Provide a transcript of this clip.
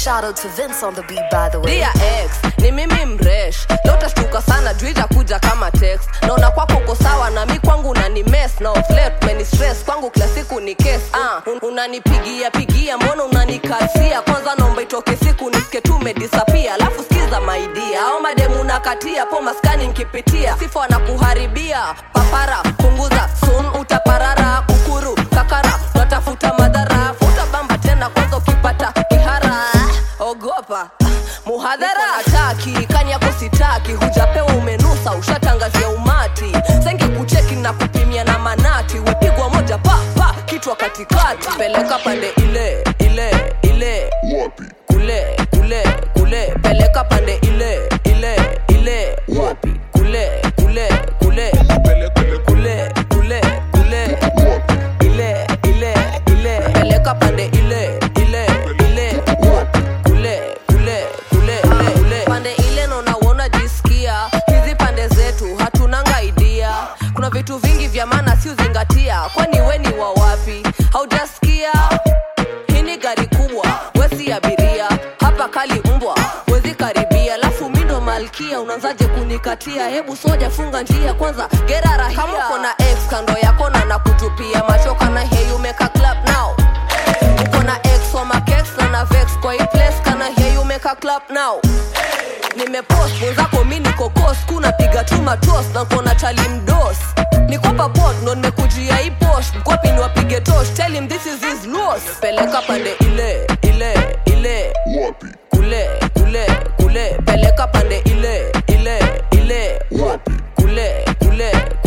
Shout out to Vince on the beat, by the way. Dear ex, ni mimi mresh leo utashtuka sana juu itakuja kama text naona kwako uko sawa na mi kwangu unani mess na oflet meni stress kwangu kila siku ni case ah, un- unanipigia pigia mbona unanikasia kwanza naomba itoke siku nisike tu umedisapia alafu sikiza maidia au mademu nakatia po maskani nkipitia sifa wanakuharibia papara punguza sun utaparara kukuru kakara natafuta madhara futa bamba tena kwanza ukipata kihara ogopa muhadhara ataki kani yako sitaki hujapewa umenusa ushatangazia umati senge kucheki na kupimia na manati wepigwa moja pa pa kichwa katikati peleka pande ile ile ile wapi kule kule kule peleka pande ile ile ile wapi kule kule kule pele pele kule kule kule wapi ile ile ile peleka pande ile ile ile wapi kule kule kule kule kule pande ile naona uona jisikia hizi pande zetu hatunanga idea kuna vitu vingi vya maana si uzingatia kwani we ni wa wapi haujasikia hii ni gari kubwa wesi abiria hapa kali mbwa wezi karibia alafu mindo malkia unaanzaje kunikatia hebu soja funga njia kwanza gera rahia kama uko na ex kando yako na nakutupia machoka na hey you make a clap now uko na ex wa makex na na vex kwa hii place kana hey you make a clap now nimepost mwenzako mi niko kos kuna piga tu matos na kona chali mdos nikopa pot ndo nimekujia hii posh mkwapi ni wapige tosh tell him this is his loss peleka pande ile ile ile wapi kule kule kule peleka pande ile ile ile wapi kule kule